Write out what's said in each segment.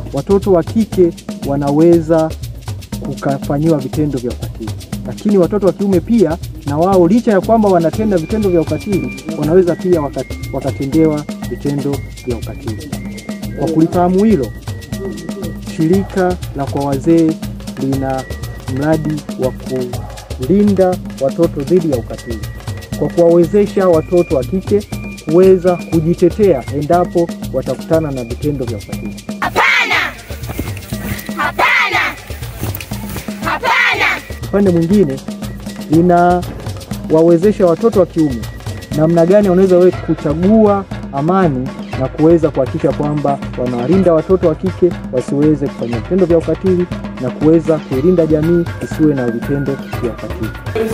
watoto wa kike wanaweza kukafanyiwa vitendo vya ukatili, lakini watoto wa kiume pia na wao licha ya kwamba wanatenda vitendo vya ukatili wanaweza pia wakat, wakatendewa vitendo vya ukatili. Kwa kulifahamu hilo, shirika la kwa wazee lina mradi wa kulinda watoto dhidi ya ukatili kwa kuwawezesha watoto wa kike kuweza kujitetea endapo watakutana na vitendo vya ukatili. Upande mwingine linawawezesha watoto wa kiume namna gani wanaweza we kuchagua amani na kuweza kuhakikisha kwamba wanawalinda watoto wa kike wasiweze kufanya vitendo vya ukatili na kuweza kuilinda jamii isiwe na vitendo vya ukatili.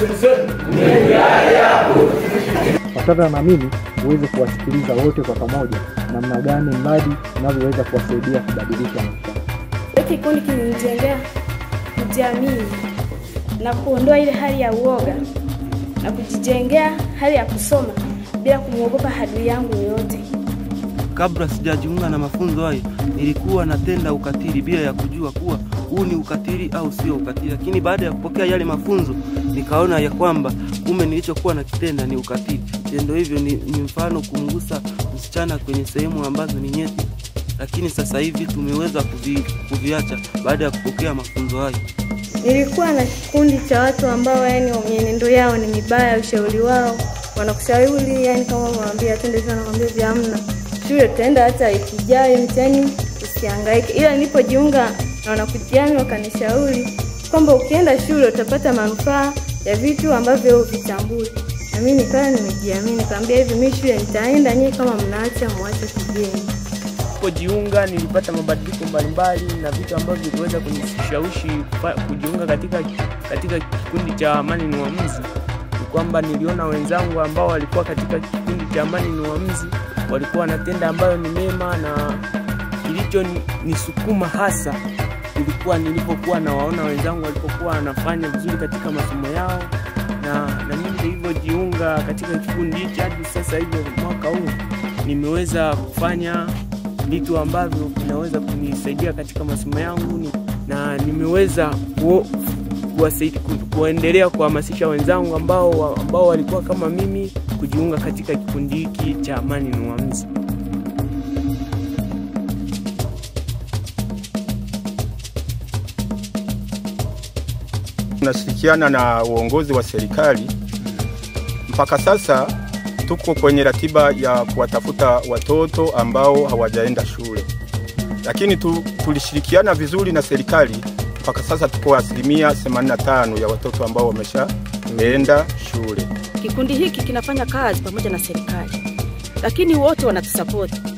Fatana na mimi uweze kuwasikiliza wote kwa pamoja, namna gani mradi unavyoweza kuwasaidia kubadilisha maisha. Hiki kikundi kilinijengea kujiamini na kuondoa ile hali ya uoga na kujijengea hali ya kusoma bila kumwogopa adui yangu yoyote. Kabla sijajiunga na mafunzo hayo, nilikuwa natenda ukatili bila ya kujua kuwa huu ni ukatili au sio ukatili, lakini baada ya kupokea yale mafunzo nikaona ya kwamba kumbe nilichokuwa nakitenda ni ukatili. Tendo hivyo ni, ni mfano kumgusa msichana kwenye sehemu ambazo ni nyeti, lakini sasa hivi tumeweza kuvi, kuviacha baada ya kupokea mafunzo hayo. Nilikuwa na kikundi cha watu ambao yani mienendo yao ni mibaya, ushauri wao wanakushauri yani, kama unamwambia twende sana, nakwambia vya hamna, shule tutaenda hata wiki ijayo, mtihani usihangaike. Ila nilipojiunga na wanakutiani wakanishauri kwamba ukienda shule utapata manufaa ya vitu ambavyo vitambui, na mimi nikawa nimejiamini, nikamwambia hivi, mimi shule nitaenda, nyie kama mnaacha mwache kigeni. Nilipojiunga nilipata mabadiliko mbalimbali na vitu ambavyo viliweza kunishawishi kufa- kujiunga katika, katika kikundi cha Amani ni Uamuzi. Ni kwamba niliona wenzangu ambao walikuwa katika kikundi cha Amani ni Uamuzi walikuwa wanatenda ambayo ni mema, na kilicho ni- nisukuma hasa ilikuwa nilipokuwa nawaona wenzangu walipokuwa wanafanya vizuri katika masomo yao, na, na mimi nilivyojiunga katika kikundi hiki hadi sasa hivi mwaka huu nimeweza kufanya vitu ambavyo vinaweza kunisaidia katika masomo yangu ni- na nimeweza ku, kuwasaidia, ku, kuendelea kuhamasisha wenzangu ambao, ambao walikuwa kama mimi kujiunga katika kikundi hiki cha Amani ni Uamuzi. Tunashirikiana na uongozi wa serikali. Mpaka sasa tuko kwenye ratiba ya kuwatafuta watoto ambao hawajaenda shule, lakini tu, tulishirikiana vizuri na serikali. Mpaka sasa tuko asilimia 85 ya watoto ambao wameshaenda shule. Kikundi hiki kinafanya kazi pamoja na serikali, lakini wote wanatusapoti.